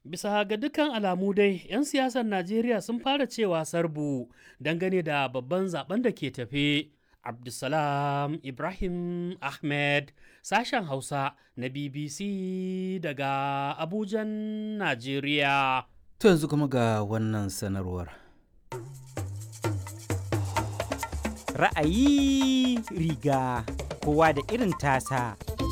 Bisa ga dukkan alamu dai 'yan siyasar Najeriya sun fara cewa sarbu dangane da babban zaben da ke tafe. Abdulsalam Ibrahim Ahmed sashen Hausa na BBC daga Abujan, Najeriya. To yanzu kuma ga wannan sanarwar. Ra'ayi riga kowa da irin tasa.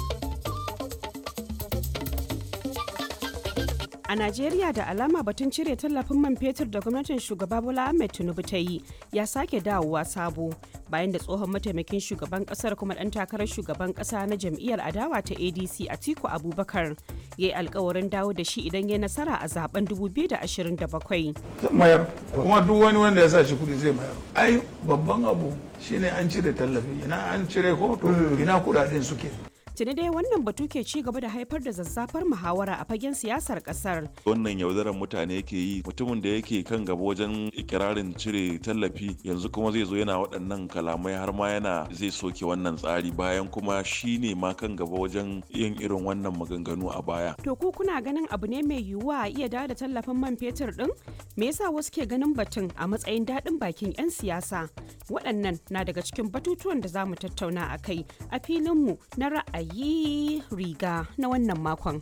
A Najeriya da alama batun cire tallafin man fetur da gwamnatin shugaba Bola Ahmed Tinubu ta yi ya sake dawowa sabo bayan da tsohon mataimakin shugaban kasar kuma dan takarar shugaban kasa na jam'iyyar adawa ta ADC Atiku Abubakar ya yi alkawarin dawo da shi idan ya nasara a zaben 2027. mayar kuma duk wani wanda ya sa shi kudi zai mayar ai babban abu shine an cire tallafi ina an cire ko to ina kudaden suke Tuni dai wannan batu ke ci gaba da haifar da zazzafar muhawara a fagen siyasar kasar. wannan yaudarar mutane yake yi mutumin da yake kan gaba wajen ikirarin cire tallafi yanzu kuma zai zo yana waɗannan kalamai har ma yana zai soke wannan tsari bayan kuma shi ne ma kan gaba wajen yin irin wannan maganganu a baya To ku kuna ganin abu ne mai yiwuwa a iya dawo da tallafin man fetur din? Me yasa wasu ke ganin batun a matsayin daɗin bakin 'yan siyasa? Waɗannan na daga cikin batutuwan da za mu tattauna a kai a filinmu na ra'ayi riga na wannan makon.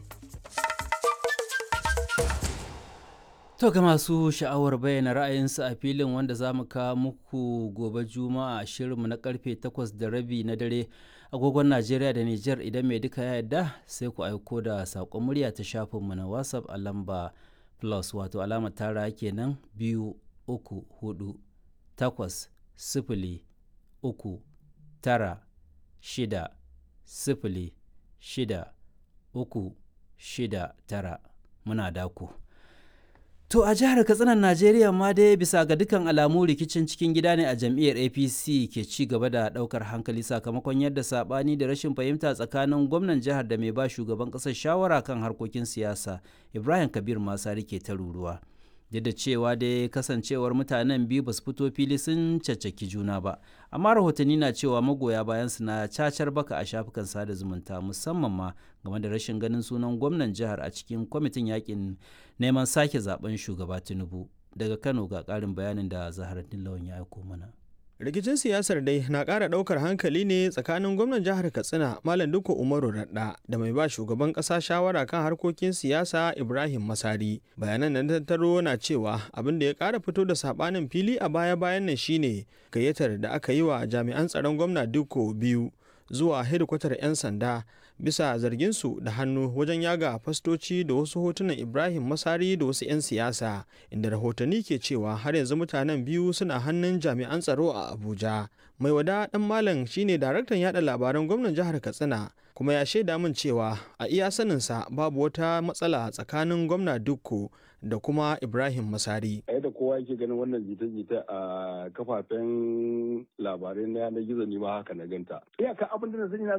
To ga masu sha'awar bayyana ra'ayinsu a filin wanda za mu kawo muku gobe juma'a a shirinmu na karfe 8 da rabi na dare agogon Najeriya da Nijar idan mai duka ya yarda sai ku aiko da saƙon murya ta shafinmu na WhatsApp a lamba plus wato alamar tara kenan biyu uku hudu takwas sifili uku tara shida sifili shida uku shida tara muna daku. To a jihar Katsinan Najeriya ma dai bisa ga dukkan alamu rikicin cikin gida ne a jam'iyyar APC ke ci gaba da daukar hankali sakamakon yadda sabani da rashin fahimta tsakanin gwamnan jihar da mai ba shugaban kasar shawara kan harkokin siyasa Ibrahim Kabir Masari ke ta ruruwa. Duk da cewa dai kasancewar mutanen biyu ba su fito fili sun caccaki juna ba, amma rahotanni na cewa magoya bayan su na cacar baka a shafukan sada zumunta musamman ma game da rashin ganin sunan gwamnan jihar a cikin kwamitin yakin neman sake zaben shugaba Tinubu. Daga Kano ga ƙarin bayanin da Zaharaddin Lawan ya aiko mana. rikicin siyasar dai na ƙara ɗaukar hankali ne tsakanin gwamnan jihar katsina malam duka umaru radda da mai ba shugaban ƙasa shawara kan harkokin siyasa ibrahim masari bayanan da tattaro na cewa abin da ya ƙara fito da saɓanin fili a baya bayan nan shine gayyatar da aka yi wa jami'an tsaron gwamna duko biyu zuwa hedikwatar 'yan sanda bisa zarginsu da hannu wajen yaga fastoci da wasu hotunan ibrahim masari da wasu 'yan siyasa inda rahotanni ke cewa har yanzu mutanen biyu suna hannun jami'an tsaro a abuja mai wada dan malam shine daraktan yada labaran gwamnan jihar katsina kuma ya shaida min cewa a iya saninsa babu wata matsala tsakanin gwamna dukko da kuma ibrahim masari a yadda kowa yake ganin wannan jita-jita a kafafen labarai na yanar gizo ne ma haka na ganta iyaka abin da na sani na